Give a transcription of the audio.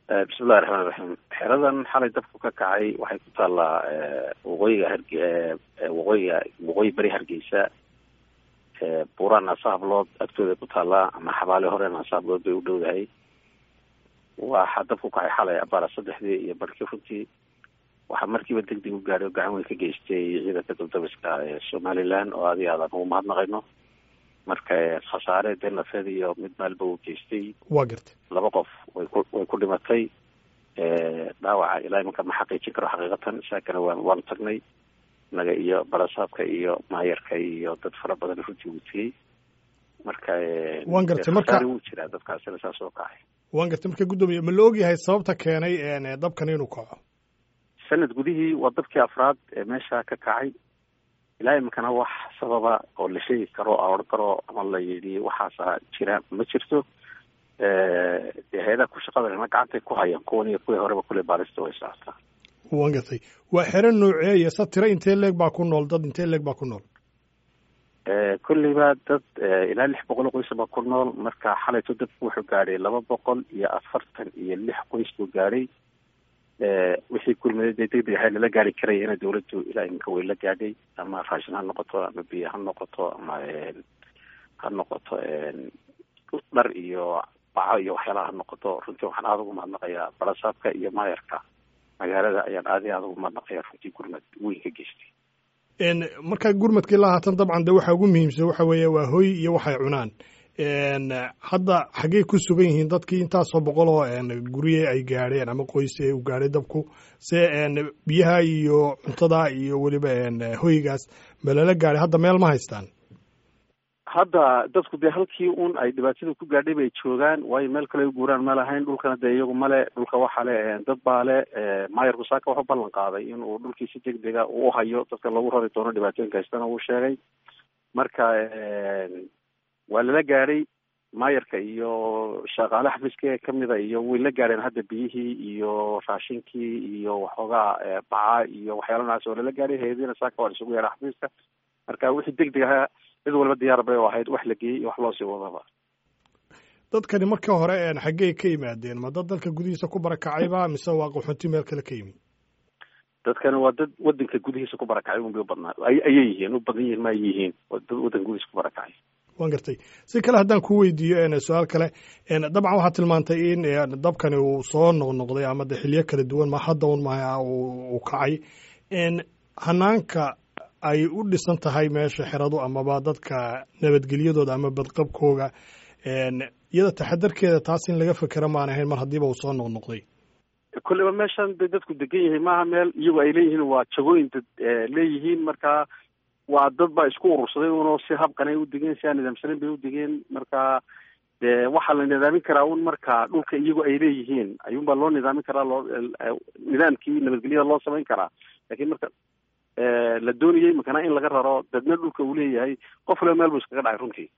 bismillahi raxmaan raxiim xeradan xalay dabku ka kacay waxay ku taallaa waqooyiga harge waqooyiga waqooyi beri hargeysa buuraan nasahablood agtooda ku taallaa ama xabaale hore nasahablood bay u dhowdahay waxaa dabku kacay xalay abaara saddexdii iyo barkii runtii waxaa markiiba deg deg u gaadhay oo gacan weyn ka geystay ciidanka dabdabiska ee somaliland oo adi aadaan ugu mahadnaqayno marka khasaare dee nafeed iyo mid maalba uu geystay waa gartay laba qof way ku way ku dhimatay dhaawaca ilaa imanka ma xaqiijin karo xaqiiqatan saakana waan waanu tagnay naga iyo barasaabka iyo maayarka iyo dad fara badan runtii wuu tegey marka waan gartay marka wuu jiraa dadkaasina saas oo kacay waan gartay marka guddoomiye ma la ogyahay sababta keenay dabkan inuu kaco sanad gudihii waa dabkii afraad ee meesha ka kacay ilaa iminkana wax sababa oo la sheegi karo a odhan karo ama la yidhi waxaasa jira ma jirto dee hay-adaha ku shaqada gacantay ku hayaan kuwan iyo kuwii horeba kule baarista way socotaa waan gartay waa xero nooceeya sa tiro intee leeg baa ku nool dad intee leeg baa ku nool kolleyba dad ilaa lix boqol oo qoys baa ku nool marka xalayto dadku wuxuu gaadhay laba boqol iyo afartan iyo lix qoys buu gaadhay wixii kulmaday dee deg deg ahay lala gaari karaya ina dawladdu ilaa iminka way la gaadhay ama raashin ha noqoto ama biyo ha noqoto ama ha noqoto dhar iyo baco iyo waxyaalaha ha noqoto runtii waxaan aada ugu mahadnaqayaa barasaabka iyo maayarka magaalada ayaan aadi aada ugu mahadnaqaya runtii gurmad weyn ka geystay markaa gurmadkii la haatan dabcan de waxa ugu muhiimsan waxa weeye waa hoy iyo waxay cunaan hadda xaggey ku sugan yihiin dadkii intaasoo boqol oo gurye ay gaadheen ama qoyse u gaadhay dabku se biyaha iyo cuntada iyo weliba hoygaas ma lala gaadhay hadda meel ma haystaan hadda dadku dee halkii un ay dhibaatada ku gaadhay bay joogaan waayo meel kale u guuraan ma lahayn dhulkana dee iyagu male dhulka waxa le dad baa le maayarku saaka wuxuu ballan qaaday inuu dhulkii si deg dega uu hayo dadka lagu rari doono dhibaatooyinka haystana uu sheegay marka waa lala gaadhay maayarka iyo shaqaale xafiiska kamida iyo way la gaadheen hadda biyihii iyo raashinkii iyo waxoogaa baca iyo waxyaalahaas oo lala gaadhay hay-adiina saaka waa isugu yeedha xafiiska marka wixii deg deg ahaa cid walba diyaar bay u ahayd wax la geeyey iyo wax loosii wadaba dadkani marka hore xaggey ka yimaadeen ma dad dalka gudihiisa ku barakacayba mise waa qaxoonti meel kale ka yimi dadkani waa dad wadanka gudihiisa ku barakacay unbay u badnaa ayay yihiin u badan yihiin ma ay yihiin dad wadanka gudihiisa ku barakacay waan gartay si kale haddaan ku weydiiyo su-aal kale dabcan waxaad tilmaantay in dabkani uu soo noqnoqday ama de xilyo kala duwan ma hadda un ma uu kacay hanaanka ay u dhisan tahay meesha xeradu amaba dadka nabadgelyadooda ama badqabkooga iyada taxadarkeeda taas in laga fekera maan ahayn mar haddiiba uu soo noqnoqday kolleyba meeshan bay dadku degan yihiin maaha meel iyagu ay leeyihiin waa jagooyin dad leeyihiin marka waa dad baa isku urursaday unoo si habqanay u degeen si aan nidaamsanayn bay u degeen marka dee waxaa la nidaamin karaa un marka dhulka iyagu ay leeyihiin ayuunbaa loo nidaamin karaa loo nidaamkii nabadgelyada loo samayn karaa lakiin marka la doonayey makana in laga raro dadna dhulka uu leeyahay qof waliba meel buu iskaga dhacay runtii